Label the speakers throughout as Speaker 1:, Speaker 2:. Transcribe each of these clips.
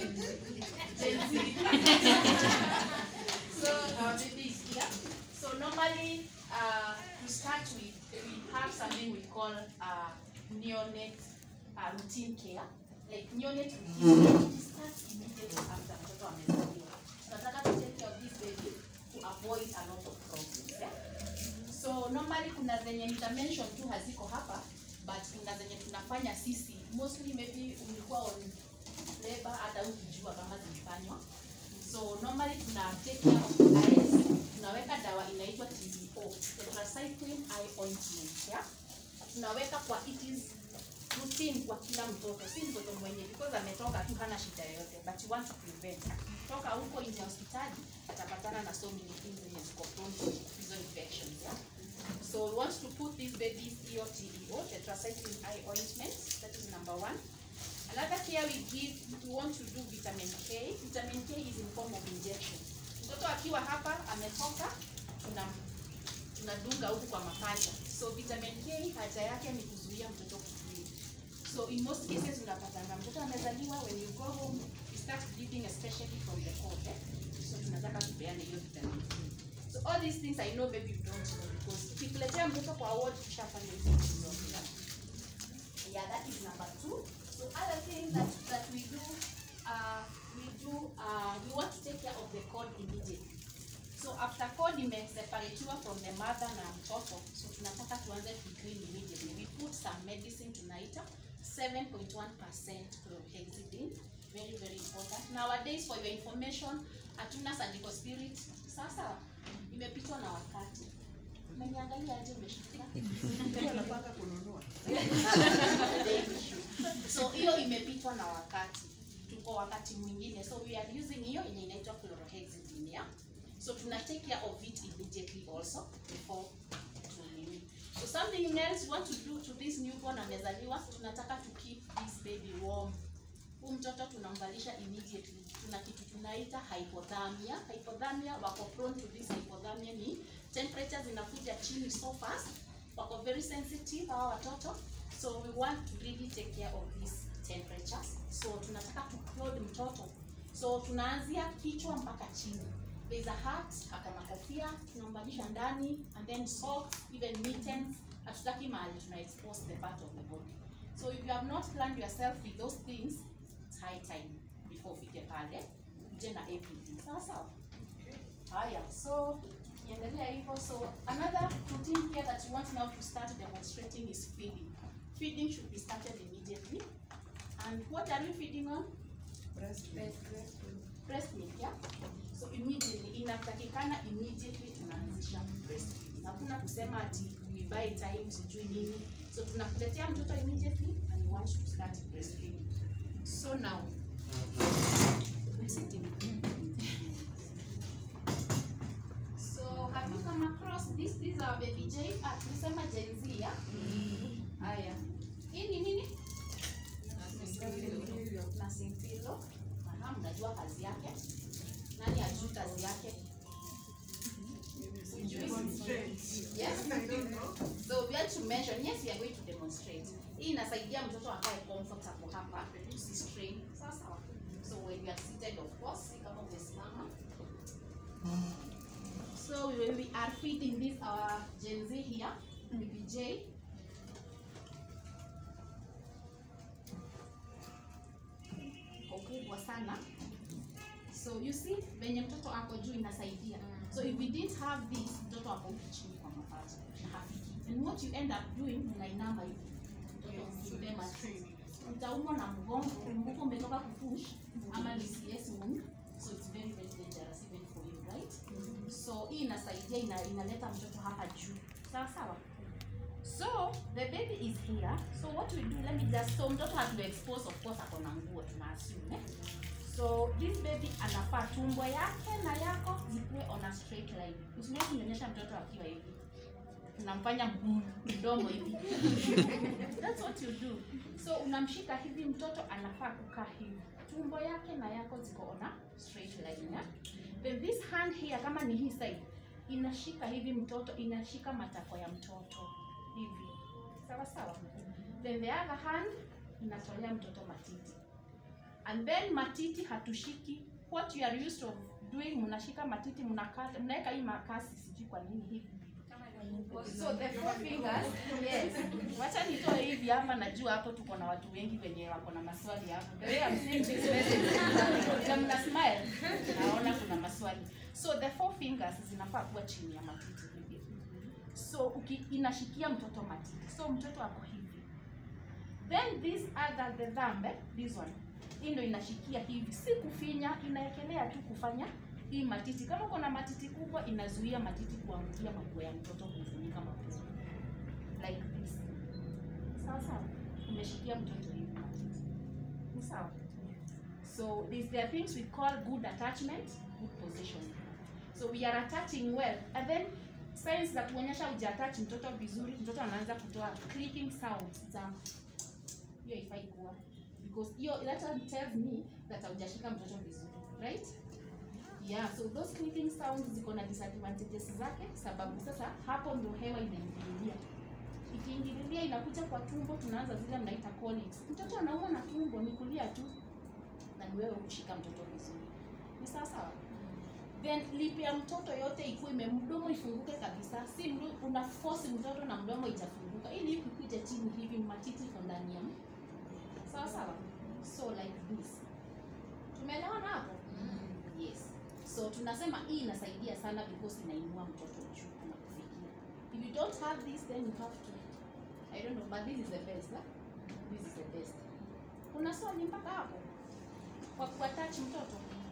Speaker 1: Gen Z. so our baby is here. So normally, uh, to start with, we have something we call uh, neonate uh, routine care. Like neonate routine care starts immediately after mtoto amezaliwa. Tunataka to take care of this baby to avoid a lot of problems. Yeah? So normally kuna zenye nitamention tu haziko hapa but kuna zenye tunafanya sisi mostly maybe ulikuwa on labor hata ukijua kama zilifanywa so normally tuna take care of the eyes tunaweka dawa inaitwa TDO tetracycline eye ointment yeah? tunaweka kwa it is routine kwa kila mtoto si mtoto mwenye because ametoka tu hana shida yoyote but you want to prevent akitoka huko nje ya hospitali atapatana na so many things zenye ziko prone to hizo infections yeah? So we want to put this baby's EOTEO, tetracycline eye ointment. That is number one. Another care we give, we want to do vitamin K. Vitamin K is in form of injection. Mtoto akiwa hapa ametoka, tuna tunadunga huku kwa mapaja. So vitamin K haja yake ni kuzuia mtoto kubleed. So in most cases unapatanga mtoto amezaliwa, when you go home, you start bleeding especially from the cord. Eh? So tunataka tupeane hiyo vitamin K. So all these things I know maybe you don't know because ukikuletea mtoto kwa ward tushafanya hizo vitu zote. Yeah, that is number two. So other things that, that we do, uh, we do, uh, we want to take care of the cord immediately. So after cord imeseparatiwa from the mother na mtoto, so tunataka tuanze to clean immediately. We put some medicine tunaita 7.1% chlorhexidine. Very, very important. Nowadays, for your information, hatuna surgical spirit. Sasa imepitwa na wakati. Umeniangalia aje umeshika?
Speaker 2: Anapanga kununua.
Speaker 1: so hiyo imepitwa na wakati tuko wakati mwingine so we are using hiyo yenye inaitwa chlorhexidine yeah? so tuna take care of it immediately also before tunini so something else you want to do to this newborn amezaliwa tunataka to keep this baby warm huu mtoto tunamvalisha immediately tuna kitu tunaita hypothermia hypothermia wako prone to this hypothermia ni temperature zinakuja chini so fast wako very sensitive hawa watoto so we want to really take care of these temperatures so tunataka to clothe mtoto so tunaanzia kichwa mpaka chini there's a hat akona kofia tunambalisha ndani and then socks even mittens hatutaki mahali tuna expose the part of the body so if you have not planned yourself with those things it's high time before ufike pale uje na everything sawa sawa haya so tukiendelea hivyo so another routine care that you want now to start demonstrating is feeding feeding should be started immediately and what are we feeding on
Speaker 2: Breast milk.
Speaker 1: breast milk yeah so immediately inatakikana immediately tunaanzisha breastfeeding hakuna kusema ati we buy time sijui nini so tunakuletea mtoto immediately and we want to start breastfeeding so now so have you come across this this is our baby J ah tulisema Gen Z yeah haya hii ni nini na simpilo aha mnajua kazi yake nani ajui kazi yake Yes. So we are to measure. Yes, we are going to demonstrate. Hii inasaidia mtoto akae comfortable hapa, usistrain. Sawa sawa. So when you are seated of course, si kama umesimama. So we, we are feeding this our Gen Z here, baby J. Iko kubwa sana. So you see, venye mtoto ako juu inasaidia. So if we didn't have this, mtoto ako huku chini kwa mapacha na hafiki. And what you end up doing, unainama hivi. Mtoto msibema utaumwa na mgongo, mgongo umetoka kupush ama ni CS wound. So it's very very dangerous even for you, right? So hii inasaidia ina, inaleta mtoto hapa juu. Sawa sawa. So the baby is here. So what we do, let me just so mtoto hatu expose of course ako na nguo tuna assume. Eh? So this baby anafaa tumbo yake na yako zikuwe on a straight line. Usimwache kunyonyesha mtoto akiwa hivi. Unamfanya mm, mdomo hivi. That's what you do. So unamshika hivi mtoto anafaa kukaa hivi. Tumbo yake na yako ziko on a straight line. Yeah? Then this hand here kama ni hii side inashika hivi mtoto inashika matako ya mtoto hivi. Sawa sawa. Then the other hand inatolea mtoto matiti and then matiti hatushiki what you are used of doing mnashika matiti mnakata mnaweka hii makasi sijui kwa nini hivi so the four fingers yes wacha nitoe hivi hapa najua hapo tuko na watu wengi wenye wako na maswali hapo the way I'm seeing this message na mna smile naona kuna maswali so the four fingers zinafaa kuwa chini ya matiti hivi so uki, inashikia mtoto matiti so mtoto ako hivi then this other the thumb eh, this one hii ndo inashikia hivi si kufinya inaekelea tu kufanya hii matiti kama uko na matiti kubwa inazuia matiti kuangukia mapua ya mtoto kumfunika mapua like this sawa sawa umeshikia mtoto hivi matiti ni sawa so these there are things we call good attachment good positioning so we are attaching well and then signs za kuonyesha hujaattach mtoto vizuri mtoto anaanza kutoa clicking sounds za hiyo ifai kuwa because hiyo that one tells me that haujashika mtoto vizuri right yeah so those clicking sounds ziko na disadvantages zake sababu sasa hapo ndo hewa inaingililia ikiingililia inakuja kwa tumbo tunaanza zile mnaita colics mtoto anauma na tumbo ni kulia tu na ni wewe kushika mtoto vizuri ni sawa sawa then lip ya mtoto yote ikuwe ime mdomo ifunguke kabisa si mdu, una force mtoto na mdomo itafunguka ili lip ikuje chini hivi matiti iko ndani ya m- sawa sawa so like this tumeelewana hapo yes so tunasema hii inasaidia sana because inainua mtoto juu na kufikia if you don't have this then you have to i don't know but this is the best huh? this is the best kuna swali mpaka hapo kwa kuattach mtoto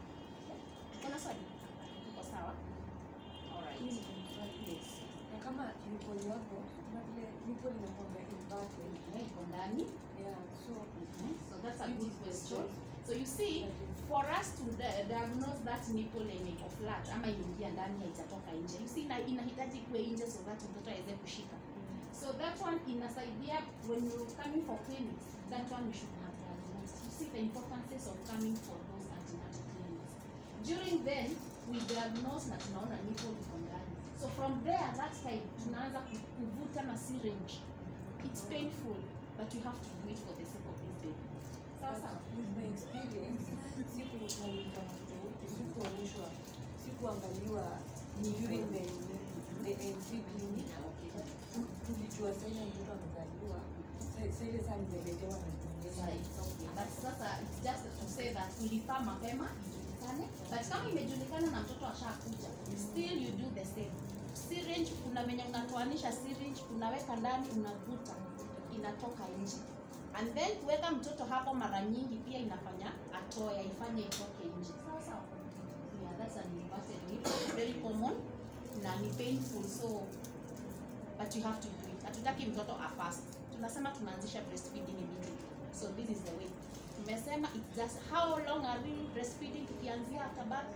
Speaker 1: kuna swali uko sawa alright yes
Speaker 3: na kama nipoli wako kama vile nipoli inakwanga inverted
Speaker 1: Eh, iko ndani
Speaker 3: yeah so
Speaker 1: Mhm. so that's a good question so you see for us to di- diagnose that nipple yenye iko flat ama imeingia ndani haijatoka nje you see ina, inahitaji kuwe nje so that mtoto aweze kushika so that one inasaidia when you coming for clinics that one you should have diagnosed you see the importance of coming for those antenatal clinics during then we diagnose na tunaona nipple iko ndani so from there that time tunaanza ku- kuvuta na syringe it's painful but you have to do it for the sake of this baby sawa sawa
Speaker 3: with my experience siku nalika mtoto wote sikuonyeshwa sikuangaliwa during the the NC clinic Tu- tulijua saina mtoto amezaliwa Sa- sa ile saa nimeletewa na kuonyesha
Speaker 1: Right, okay. But sasa it's just to say that ulifaa mapema ijulikane but kama imejulikana na mtoto ashakuja still you do the same syringe kuna venye unatoanisha syringe unaweka ndani unavuta inatoka nje and then kuweka mtoto hapo mara nyingi pia inafanya atoe ifanye itoke nje sawa sawa yeah that's an inverted nip very common na ni painful so but you have to do it hatutaki mtoto afast tunasema tunaanzisha breastfeeding immediately so this is the way tumesema it's just how long are we breastfeeding tukianzia after birth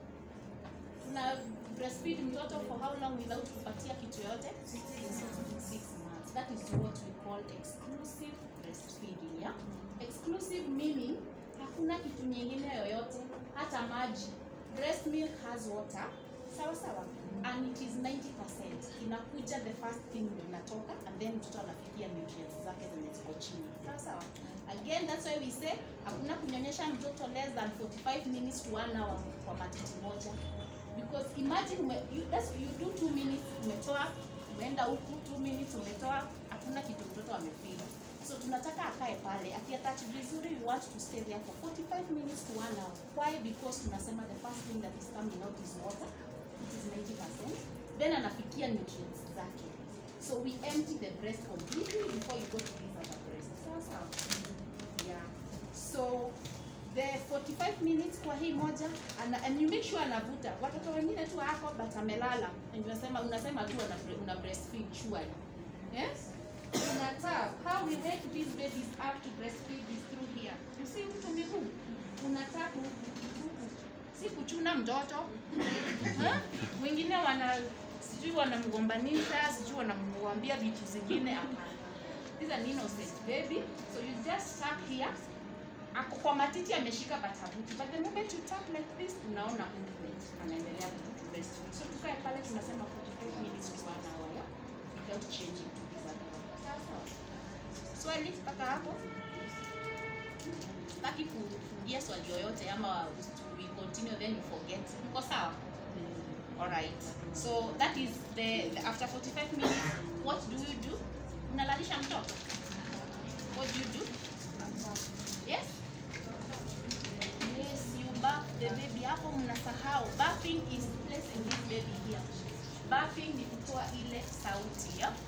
Speaker 1: tuna breastfeed mtoto for how long without kupatia kitu yoyote six months that is what we call exclusive breastfeeding yeah exclusive meaning hakuna kitu nyingine yoyote hata maji breast milk has water sawa sawa and it is 90% inakuja the first thing ndio inatoka and then mtoto anafikia nutrients zake zenye ziko chini sawa sawa again that's why we say hakuna kunyonyesha mtoto less than 45 minutes to one hour kwa matiti moja because imagine ume, you, that's, you do two minutes umetoa umeenda huku two minutes umetoa hakuna kitu mtoto amefeel so tunataka akae pale akiatach vizuri we want to stay there for 45 minutes to one hour why because tunasema the first thing that is coming out is water it is 90% then anafikia nutrients zake so we empty the breast completely before you go to this other breast sawa sawa yeah so the 45 minutes kwa hii moja ana, and you make sure anavuta watoto wengine tu hako but amelala and unasema unasema tu una, una breastfeed surely yes unataka how we make these babies up to breastfeed is through here you see mtu miguu unataka huku si kuchuna mtoto huh? wengine wana sijui wanamgombanisha sijui wanamwambia vitu zingine hapana This is an innocent baby so you just tap here ako kwa matiti ameshika batabuti but the moment you tap like this unaona movement anaendelea ku breastfeed so tukae pale tunasema 45 minutes to one hour yeah? without changing to this other one. sawa sawa swali mpaka hapo sitaki kufungia swali yoyote ama we continue then you forget uko sawa alright so that is the, the after 45 minutes what do you do unalalisha mtoto what do you do yes yes you bath the baby hapo mnasahau bathing is placing this baby here bathing ni kutoa ile sauti ya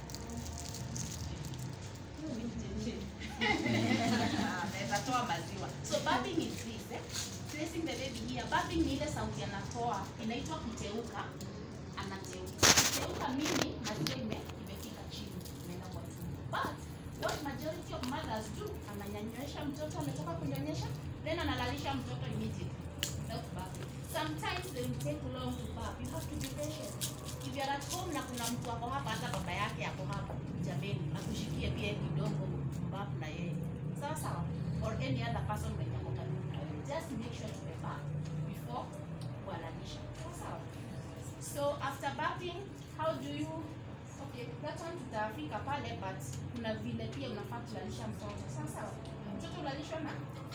Speaker 1: naweza toa maziwa so bathing is this eh? placing the baby here bathing ni ile sauti anatoa inaitwa kuteuka anateuka kuteuka mimi maziwa ime imefika chini imeenda kwa tumbo but what majority of mothers do ananyonyesha mtoto ametoka kunyonyesha then analalisha mtoto immediately without bathing sometimes they will take long to bath you have to be patient if you are at home na kuna mtu ako hapa hata baba yake ako hapa jameni nakushikie pia kidogo mbafu na yeye sawa sawa or any other person mwenye ako karibu na wewe just make sure to bath before kuhalalisha sawa sawa so after bathing how do you okay that one tutafika pale but kuna vile pia unafaa kulalisha mtoto sawa sawa mtoto ulalishwa na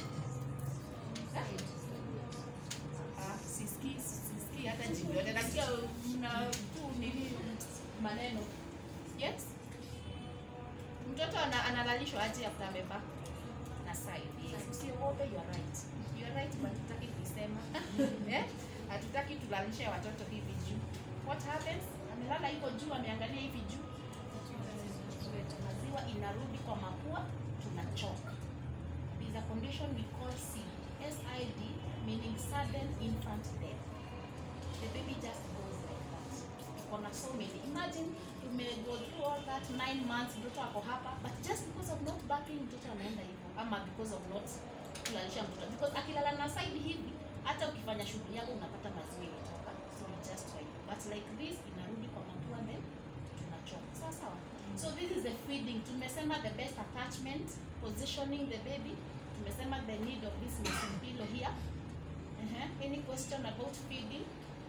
Speaker 1: Ah, sisikii sisikii hata jibu yote nasikia mna tu nini maneno yes mtoto ana, analalishwa aje after amevaa na side yes usiogope you are right you are right but hatutaki kuisema eh hatutaki tulalishe watoto hivi juu what happens amelala iko juu ameangalia hivi juu maziwa inarudi kwa mapua tunachoka is a condition we call SID. SID meaning sudden infant death. The baby just goes like that. Kuna so many. Imagine tume go through all that nine months mtoto ako hapa but just because of not backing mtoto anaenda hivyo ama because of not kulalisha mtoto because akilala na side hivi hata ukifanya shughuli yako unapata maziwa imetoka so we just try but like this inarudi kwa mapua then tunachoka sawa sawa so this is the feeding tumesema the best attachment positioning the baby tumesema the need of this nursing pillow here uh-huh. any question about feeding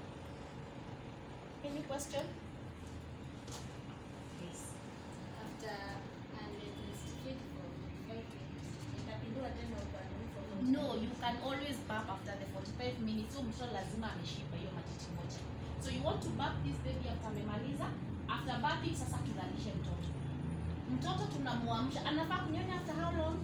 Speaker 1: any question yes
Speaker 4: After and it is fit for five minutes. Itapindua tena upande huko.
Speaker 1: no you can always burp after the 45 minutes so mtoto lazima ameshiba hiyo matiti moja so you want to burp this baby after amemaliza after burping sasa tulalishe mtoto mtoto tunamuamsha anafaa kunyonya after how long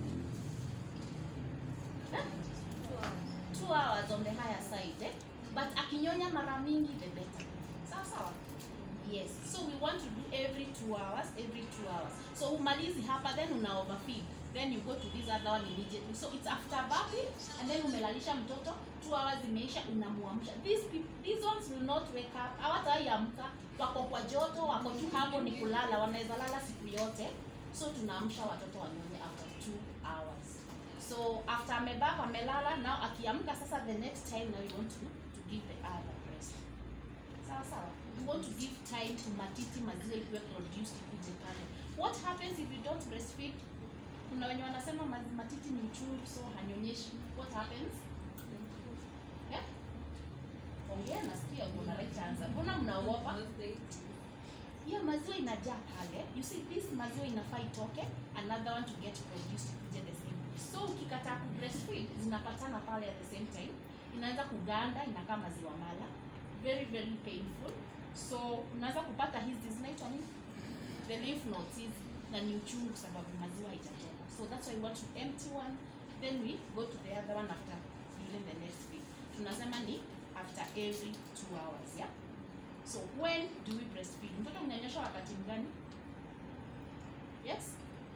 Speaker 1: eh? two hours on the higher side eh? but akinyonya mara mingi the better sawa sawa yes so we want to do every two hours every two hours so umalizi hapa then una overfeed then you go to this other one immediately so it's after bathing and then umelalisha mtoto two hours imeisha unamuamsha these peop- these ones will not wake up hawataiamka wako kwa joto wako tu hapo ni kulala wanaweza lala siku yote so tunaamsha watoto wanyonye after two hours so after amebak amelala now akiamka sasa the next time now you want to, to give the other breast sawa sawa you want to give time to matiti maziwa ikiwe produced ikuje pale what happens if you don't breastfeed kuna wenye wanasema ma- matiti ni uchungu so hanyonyeshi what happens yeah? ongea nasikia kuna right answer mbona mnaogopa hiyo maziwa inajaa pale you see this maziwa inafaa itoke another one to get produced ikuje the same so ukikataa ku breastfeed zinapatana pale at the same time inaanza kuganda inakaa maziwa mala very very painful so unaweza kupata hizi zinaitwa nini the lymph nodes hizi na ni uchungu sababu maziwa haijatoka so that's why we want to empty one then we go to the other one after during the next week tunasema ni after every two hours yeah so when do we breastfeed mtoto mnyonyesha wakati mgani yes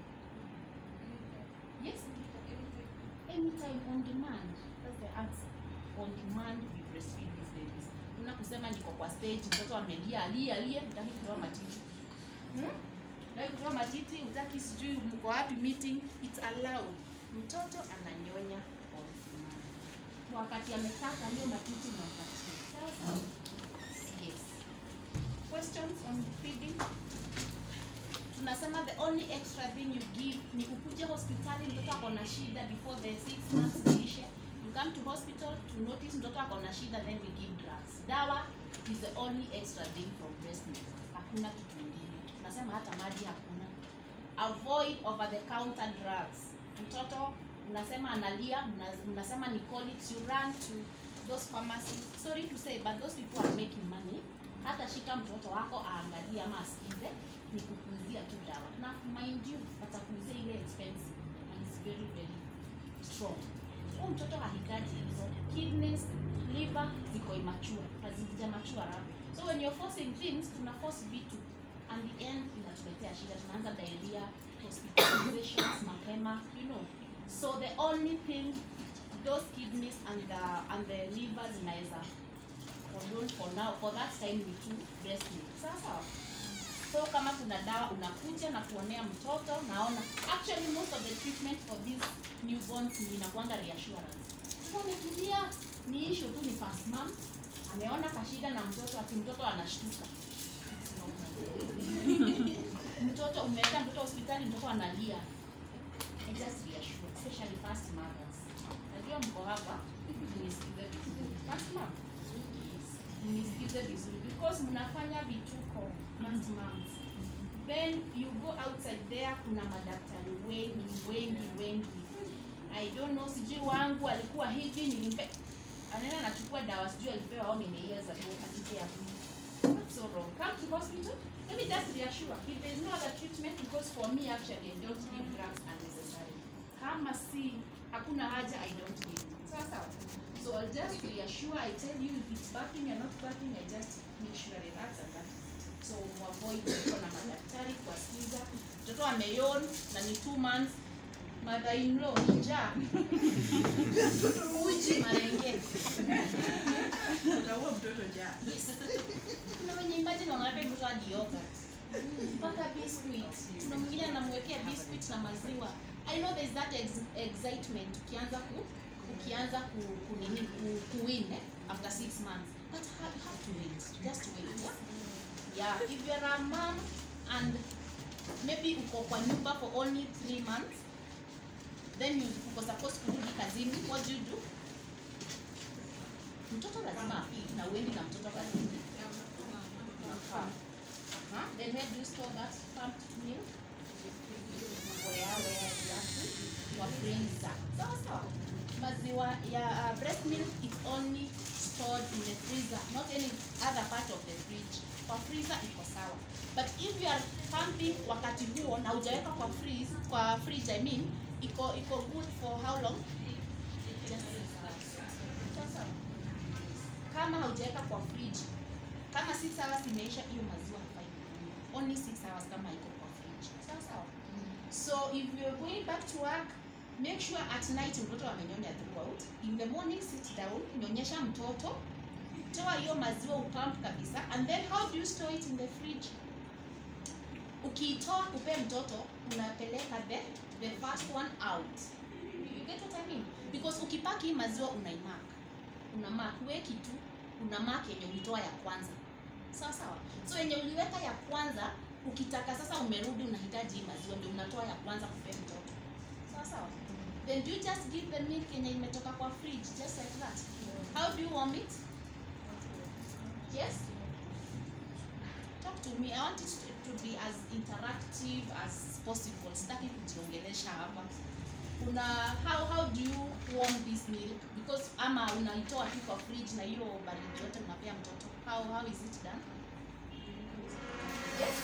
Speaker 1: yes anytime on demand that's the answer on demand we breastfeed these babies una kusema niko kwa stage mtoto amelia alia alia utaki kutoa matiti hmm? utaki kutoa matiti utaki sijui mko wapi meeting it's allowed mtoto ananyonya on demand wakati ametaka ndio matiti unampatia sawa sawa yes questions on feeding tunasema the only extra thing you give ni ukuje hospitali mtoto ako na shida before the six months ziishe you come to hospital to notice mtoto ako na shida then we give drugs dawa is the only extra thing from breast milk hakuna kitu ingine tunasema hata maji hakuna avoid over the counter drugs mtoto unasema analia mna- mnasema ni colics you run to those pharmacies sorry to say but those people are making money hata shika mtoto wako aangalie ama asikize ni kukuzia tu dawa na mind you atakuuzia ile expensive and it's very very strong huyu mtoto hahitaji hizo kidneys liver ziko immature hazija mature hapo so when you're forcing things tuna force vitu and the end inatuletea shida tunaanza diarrhea hospitalizations mapema you know so the only thing those kidneys and the and the liver zinaweza condone for now for that time ni tu breast milk sawa sawa so kama kuna dawa unakuja na kuonea mtoto naona actually most of the treatment for these newborns ni inakuanga reassurance so umetulia ni issue tu ni first mom ameona kashida na mtoto ati mtoto anashtuka mtoto umeenda mtoto hospitali mtoto analia I just reassure especially first mothers najua mko hapa nisikize vizuri first mom nisikize vizuri because mnafanya vituko first moms then you go outside there kuna madaktari wengi wengi wengi i don't know sijui wangu alikuwa hivi nilimpe anaenda anachukua dawa sijui alipewa how many years ago akipea That's so wrong. Come to hospital. Let me just reassure. If there is no other treatment, because for me actually, I don't give drugs unnecessarily. Kama si hakuna haja, I don't give. Sawa sawa. So I'll just reassure. I tell you if it's barking or not barking, I just make sure I relax and that. So avoid kuwa na madaktari kuwasikiza. Mtoto ameyon na ni two months. Mother in law njaa. Uji marenge.
Speaker 2: Utaua mtoto njaa.
Speaker 1: Kuna wenye imagine wanaweka mtoto hadi yogurt. Mpaka biscuit. Kuna mwingine anamwekea biscuit na maziwa. I know there's that ex excitement ukianza ku ukianza ku, ku nini ku, ku win eh, after six months. But you have, have to wait. Just wait. Yeah? yeah, if you're a mom and maybe uko kwa nyumba for only three months then you uko supposed kurudi kazini what do you do mtoto lazima afeed na uendi na mtoto kazini Unakaa. Aha. then where do you store that pumped milk where where exactly kwa freezer sawa sawa maziwa ya uh, breast milk is only stored in the freezer not any other part of the fridge kwa freezer iko sawa but if you are pumping wakati huo na hujaweka kwa freeze kwa fridge i mean iko iko good for how long Just six hours. Sawa sawa kama haujaweka kwa fridge kama 6 hours imeisha hiyo maziwa hafai kunywa. only 6 hours kama iko kwa fridge sawa sawa so if you're going back to work make sure at night mtoto amenyonya throughout in the morning sit down nyonyesha mtoto toa hiyo maziwa upump kabisa and then how do you store it in the fridge ukiitoa kupe mtoto unapeleka the the first one out you get what I mean because ukipaki hii maziwa unaimark una mark weki tu una mark yenye ulitoa ya kwanza sawa sawa so yenye uliweka ya kwanza ukitaka sasa umerudi unahitaji hii maziwa ndio unatoa ya kwanza kupe mtoto sawa sawa then do you just give the milk yenye imetoka kwa fridge just like that how do you warm it yes talk to me i want it to, to be as interactive as possible sitaki kujiongelesha hapa una how how do you warm this milk because ama unaitoa tu kwa fridge na hiyo baridi yote unapea mtoto how how is it done yes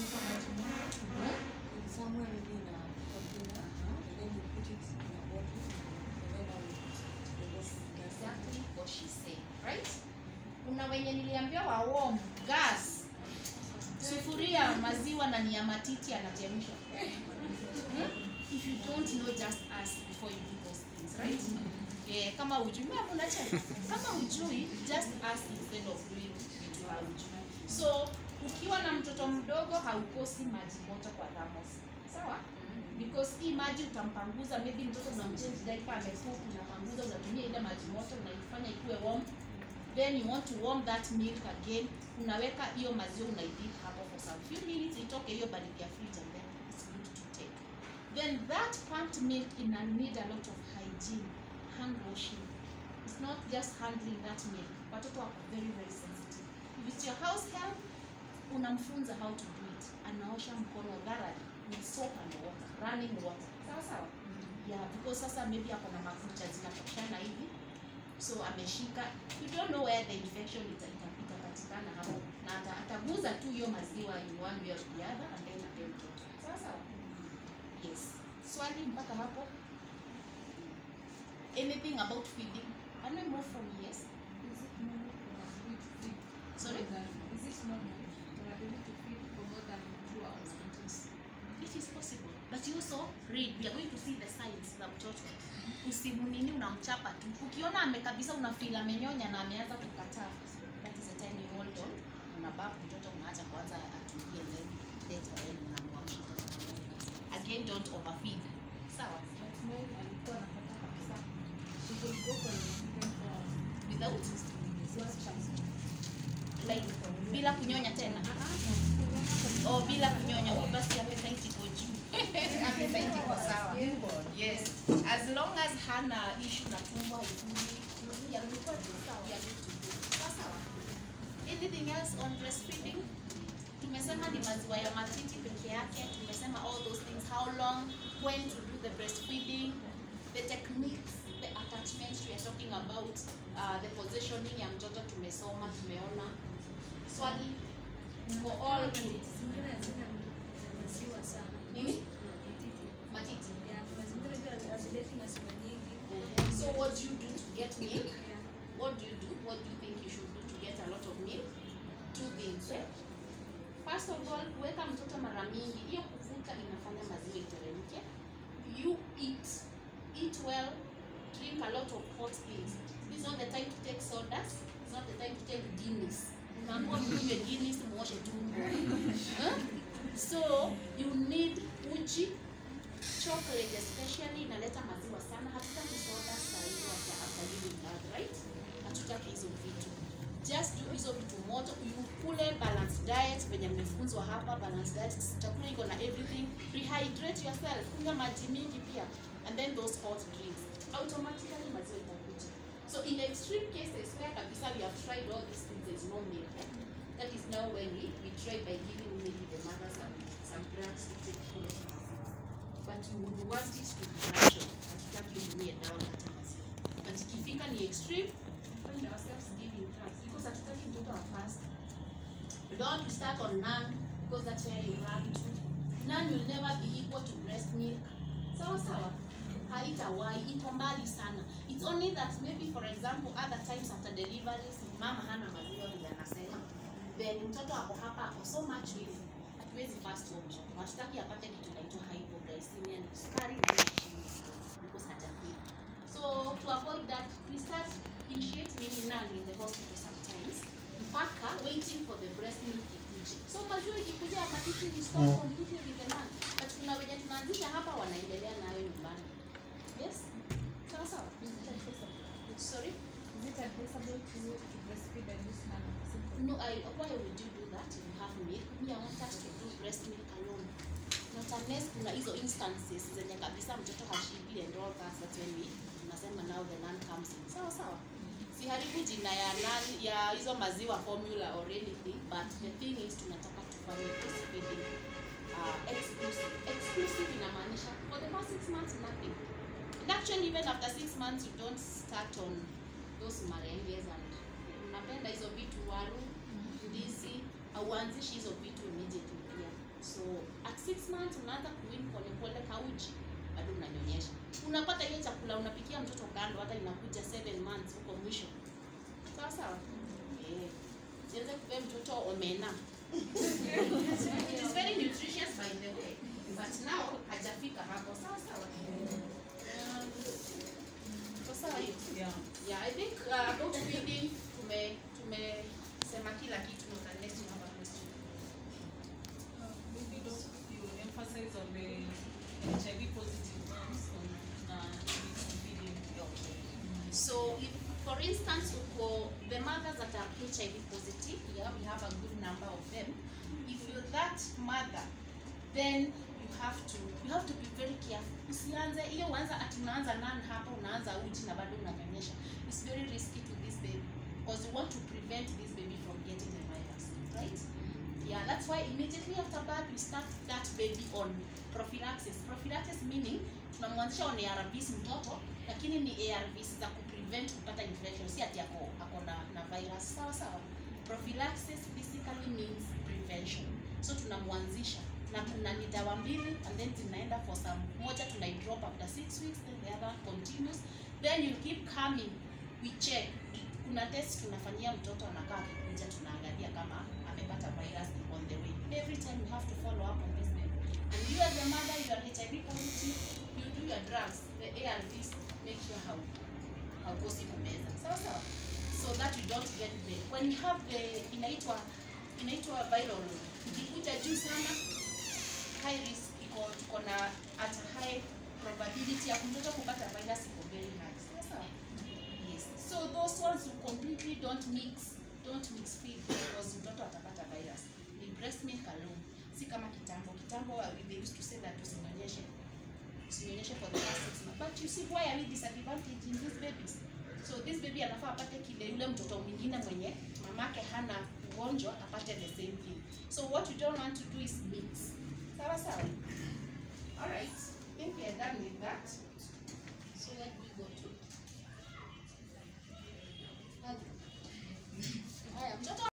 Speaker 3: Somewhere maybe in a container, and then you put it in a bottle, and then I will the bottle in gas.
Speaker 1: exactly what she said right kuna wenye niliambiwa wa warm gas sufuria maziwa na ni ya matiti anachemsha Hmm? if you don't know just ask before you do those things right eh, kama ujui mama unacheka kama ujui just ask instead of doing vitu haujui so ukiwa na mtoto mdogo haukosi maji moto kwa thamos sawa because hii maji utampanguza maybe mtoto unamchange diaper amefuku unapanguza unatumia ile maji moto unaifanya ikuwe warm then you want to warm that milk again unaweka hiyo maziwa unaidip hapo for some few minutes itoke hiyo baridi ya fridge and then it's good to take then that pumped milk ina need a lot of hygiene hand washing it's not just handling that milk watoto wako very very sensitive if it's your house help unamfunza how to do it anaosha mkono thoroughly with soap and water running water sawa sawa yeah because because sasa maybe ako na makucha zinatoshana hivi so ameshika you don't know where the infection ita- ita- itapatikana hapo na ata- ataguza tu hiyo maziwa in one way or the other and then apee mtoto sawa sawa yes swali mpaka hapo anything about feeding can we move from yes
Speaker 3: Is it normal for a baby to feed
Speaker 1: sorry
Speaker 3: more than- Is it normal for a baby to feed for more than two hours continuous?
Speaker 1: it is possible but you also read we are going to see the signs za mtoto usimunini unamchapa tu ukiona ame kabisa unafeel amenyonya na ameanza kukataa that is the time you hold on unabab mtoto unaacha kwanza atulie then later then unamwamsha again don't overfeed sawa
Speaker 3: But mine alikuwa anapata kabisa. She could go for an infant for
Speaker 1: without
Speaker 3: six chance.
Speaker 1: like bila kunyonya tena oh bila kunyonya oh, basi appetite iko juu appetite iko sawa yes as long as hana issue na tumbo haikuli ya kulikuwa tu sawa ya vitu sawa sawa anything else on breastfeeding tumesema ni maziwa ya matiti peke yake tumesema all those things how long when to do the breastfeeding the techniques the attachments we are talking about uh, the positioning ya mtoto tumesoma tumeona swali for all
Speaker 4: Zingine hazina maziwa sana.
Speaker 1: nini matiti
Speaker 4: Yeah, kuna zingine pia hazileti maziwa nyingi.
Speaker 1: so what do you do to get milk
Speaker 4: Yeah.
Speaker 1: what do you do what do you think you should do to get a lot of milk two things eh? first of all kuweka mtoto mara mingi hiyo kuvuta inafanya maziwa iteremke you eat eat well drink a lot of hot things this is not the time to take sodas it's not the time to take guinness unaambiwa mkunywe guinness muoshe tumbo Huh? so you need uji chocolate especially inaleta maziwa sana hatutaki soda sahizi after after giving birth right hatutaki hizo vitu just do hizo vitu moto ukule balanced diet venye mmefunzwa hapa balanced diet chakula iko na everything rehydrate yourself kunywa maji mingi pia and then those hot drinks automatically maziwa itakuja so in extreme cases where kabisa we have tried all these things there's no milk eh? that is now when we, we try by giving maybe the mother some, some drugs to take care of the but we would want it to be natural hatutaki utumie dawa kata maziwa but ikifika ni extreme find ourselves giving drugs because hatutaki mtoto wa fast we don't want to start on none because that's where you run to none will never be equal to breast milk sawa sawa haitawahi iko mbali sana it's only that maybe for example other times after deliveries mama hana maziwa vile anasema then mtoto ako hapa ako so much with hatuwezi fast huo mtoto hatutaki apate kitu inaitwa hypoglycemia ni sukari inaenda chini because hajafeel so to avoid that we start initiate maybe none in the hospital sometimes mpaka waiting for the breast milk ikuje so maziwa ikikuja matiti ni stop completely with the none but kuna wenye tunaanzisha hapa wanaendelea nayo nyumbani yes sawa sawa sorry
Speaker 3: Is it advisable to to breastfeed and use none of the symptoms?
Speaker 1: No, I, why would you do that if you have milk? Me, I want us to do breast milk alone. Not unless kuna hizo instances zenye kabisa mtoto hashibi and all that, that's when we tunasema now the nun comes in. Sawa sawa. Siharibu jina ya nun, ya hizo maziwa formula or anything, but the thing is tunataka tufanye breastfeeding uh, exclusive. Exclusive inamaanisha for the first six months nothing. And actually even after six months you don't start on those marenges and unapenda hizo vitu waru ndizi auanzishi hizo vitu immediately pia so at six months unaanza kuwin polepole kauji bado unanyonyesha unapata hiyo chakula unapikia mtoto kando hata inakuja seven months huko mwisho sawa sawa Eh, sianze kupea mtoto omena it is very nutritious by the way but now hajafika hapo sawa sawa Um, so sawa hiyo
Speaker 2: Yeah.
Speaker 1: Yeah, I think uh, about feeding tume tumesema kila kitu unless you have a question.
Speaker 5: Uh, Maybe don't you emphasize on the HIV positive ones on uh, feeding.
Speaker 1: So if, for instance, uko the mothers that are HIV positive, yeah, we have a good number of them. If you're that mother, then you have to you have to be very careful. Usianze hiyo uanza ati unaanza nani hapa unaanza uji na bado unanyonyesha. It's very risky to this baby because you want to prevent this baby from getting the virus, right? Yeah, that's why immediately after birth you start that baby on prophylaxis. Prophylaxis meaning tunamwanzisha on ARVs mtoto lakini ni ARVs za kuprevent kupata infection si ati ako ako na, na virus sawa sawa prophylaxis basically means prevention so tunamwanzisha na kuna ni dawa mbili and then zinaenda for some moja tunaidrop after six weeks then the other continues then you keep coming we check kuna test tunafanyia mtoto anakaa akikuja tunaangalia kama amepata virus on the way every time you have to follow up on this baby and you as a mother you are HIV positive you do your drugs the ARVs make sure how haukosi kumeza sawa sawa so that you don't get the when you have the inaitwa inaitwa viral ikikuja juu sana high risk iko tuko na at high probability ya mtoto kupata virus iko very high sawa sawa yes so those ones who completely don't mix don't mix feed because mtoto atapata virus ni breast milk alone si kama kitambo kitambo uh, they used to say that usinyonyeshe usinyonyeshe for the last six months but you see why are we disadvantaging these babies so this baby anafaa apate kile yule mtoto mwingine mwenye mamake hana ugonjwa apate the same thing so what you don't want to do is mix